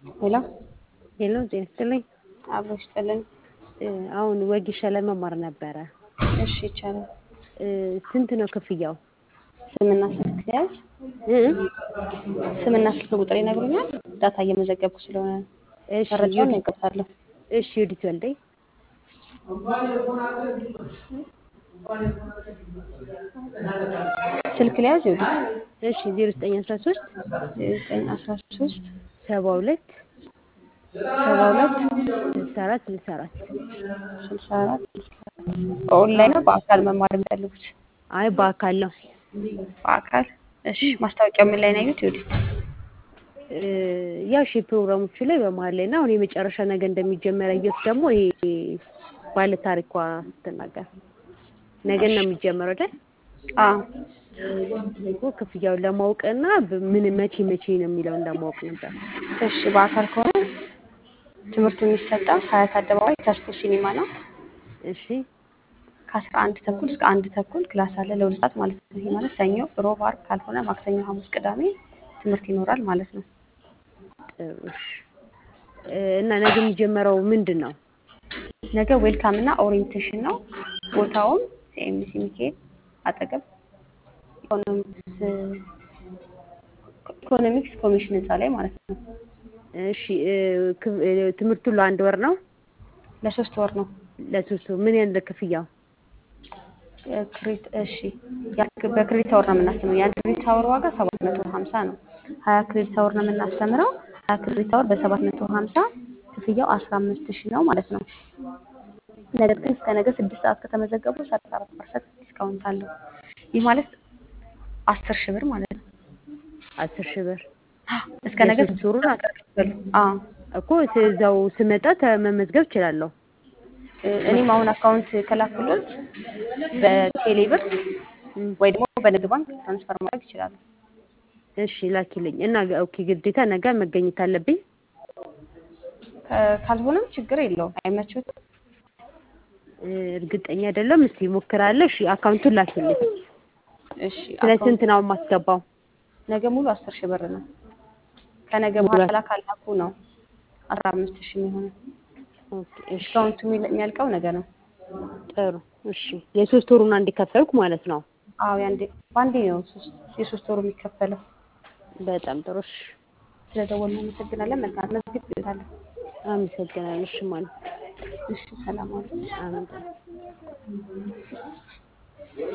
ሄሎ ሄሎ ጤና ይስጥልኝ። አብሮ ይስጥልኝ። እ አሁን ወጌሻ ለመማር ነበረ። እሺ ይቻላል። እ ስንት ነው ክፍያው? ስምና ስልክ ያዝ። እ ስምና ስልክ ቁጥር ይነግሩኛል። ዳታ እየመዘገብኩ ስለሆነ እሺ መረጃውን ዩዲ- እቀብታለሁ። እሺ ዩዲት ወልዴ ስልክ ሊያዝ ይሁዲ እሺ 0913 ዘጠኝ አስራ ሶስት 72 ሰባ ሁለት 64 64 ስልሳ አራት በኦንላይን ነው በአካል መማር የሚፈልጉት? አይ በአካል ነው። በአካል እሺ። ማስታወቂያው ምን ላይ ነው ያዩት? ይሁዲ እ ያው ሺ ፕሮግራሞቹ ላይ በመሀል ላይ እና አሁን የመጨረሻ ነገ እንደሚጀመር ያየሁት ደግሞ ይሄ ባለ ታሪኳ ስትናገር ነገ ነው የሚጀመረው አይደል? አዎ እኮ ክፍያውን ለማወቅ እና ምን መቼ መቼ ነው የሚለውን ለማወቅ ነበር። እሺ። በአካል ከሆነ ትምህርቱ የሚሰጠው ሀያት አደባባይ ተስፎ ሲኒማ ነው። እሺ ከአስራ አንድ ተኩል እስከ አንድ ተኩል ክላስ አለ ለሁለት ሰዓት ማለት ነው። ይሄ ማለት ሰኞ፣ ሮብ፣ ዓርብ ካልሆነ ማክሰኞ፣ ሐሙስ፣ ቅዳሜ ትምህርት ይኖራል ማለት ነው። ጥሩ እሺ። እ እና ነገ የሚጀመረው ምንድን ነው? ነገ ዌልካም እና ኦሪየንቴሽን ነው። ቦታውም ሲኤምሲ ሚካኤል አጠገብ ኢኮኖሚክስ ኢኮኖሚክስ ኮሚሽን ህንፃ ላይ ማለት ነው። እሺ እ ክ- እ ትምህርቱ ለአንድ ወር ነው? ለሶስት ወር ነው። ለሶስት ወር ምን ያህል ክፍያው? እ ክሬት እሺ ያ- በክሬዲት አወር ነው የምናስተምረው። የአንድ ክሬዲት አወር ዋጋ ሰባት መቶ ሀምሳ ነው። ሀያ ክሬዲት አወር ነው የምናስተምረው። ሀያ ክሬዲት አወር በሰባት መቶ ሀምሳ ክፍያው አስራ አምስት ሺህ ነው ማለት ነው። ነገር ግን እስከ ነገ ስድስት ሰዓት ከተመዘገቡ ሰላሳ አራት ፐርሰንት ዲስካውንት አለው። ይህ ማለት አስር ሺህ ብር ማለት ነው። አስር ሺህ ብር እስከ ነገ የሶስት ስድስት ወሩን ሰዓት ከከፈሉ አዎ እኮ እዛው ስመጣ መመዝገብ እችላለሁ። እ እኔም አሁን አካውንት ከላኩሎት በቴሌ ብር እም፣ ወይ ደግሞ በንግድ ባንክ ትራንስፈር ማድረግ ይችላሉ። እሺ ላኪልኝ እና ኦኬ ግዴታ ነገ መገኘት አለብኝ። ከ- ካልሆነም ችግር የለውም። አይመችዎትም? እ እርግጠኛ አይደለም። እስቲ ሞክራለሁ። እሺ አካውንቱን ላኪልኝ። እሺ ስለ አካውንት ስንት ነው የማስገባው? ነገ ሙሉ አስር ሺህ ብር ነው። ከነገ ሙሉ በኋላ ካላኩ ነው አስራ አምስት ሺህ የሚሆነው። ኦኬ እሺ ዲስካውንቱ የሚል- የሚያልቀው ነገ ነው። ጥሩ እሺ። የሶስት ወሩን አንድ ከፈልኩ ማለት ነው። አዎ ያንዴ በአንዴ ነው ሶስት የሶስት ወሩ የሚከፈለው። በጣም ጥሩ እሺ። ስለደወልን እናመሰግናለን። መልካም መዝግብ ይወታለሁ። አመሰግናለሁ። እሺ ማለት እሺ ሰላም አሉ። አሜን።